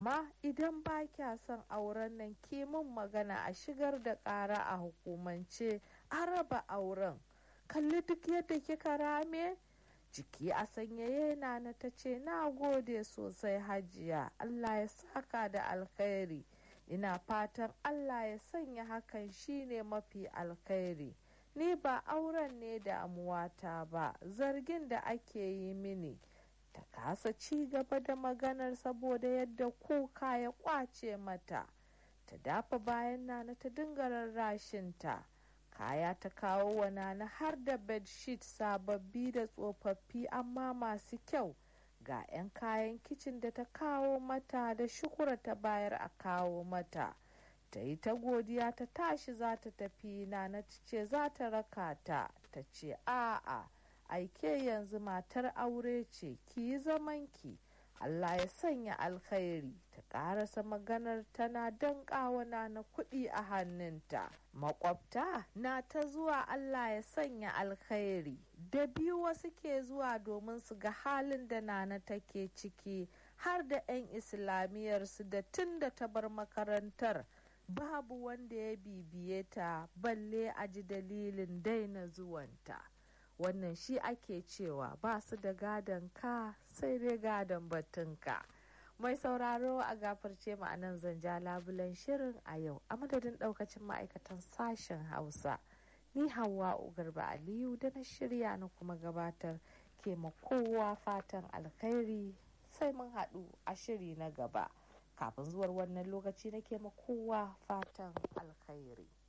ma idan ba kya son auren nan ki min magana a shigar da ƙara a hukumance a raba auren kalli duk yadda kika rame jiki a sanyaye na ta ce na gode sosai hajiya allah ya saka da alkhairi ina fatan allah ya sanya hakan shine mafi alkhairi ni ba auren ne damuwata ba zargin da ake yi mini ta kasa ci gaba da maganar saboda yadda kuka ya kwace mata ta dafa bayan nana ta dinga rarrashinta kaya ta kawo wa nana har da bedsheet sababbi da tsofaffi amma masu kyau ga 'yan kayan kicin da ta kawo mata da shukura ta bayar a kawo mata ta yi ta godiya ta tashi za ta tafi nana ta ce za ta raka ta ta ce a'a aike yanzu matar aure ce ki yi zamanki Allah ya sanya alkhairi ta karasa maganar tana danƙawa na kuɗi a hannunta makwabta na ta zuwa Allah ya sanya alkhairi da biyu wasu ke zuwa domin su ga halin da nana take ciki har da 'yan islamiyarsu da tun da ta bar makarantar babu wanda ya bibiye ta balle a ji dalilin daina zuwanta. wannan shi ake cewa ba su da gadon ka sai dai gadon batunka mai sauraro a gafarce ma'anan zanja labulan shirin a yau a madadin daukacin ma'aikatan sashen hausa ni hawa garba aliyu da na shirya na kuma gabatar ke ma kowa fatan alkhairi sai mun haɗu a shiri na gaba kafin zuwar wannan lokaci nake ma kowa fatan alkhairi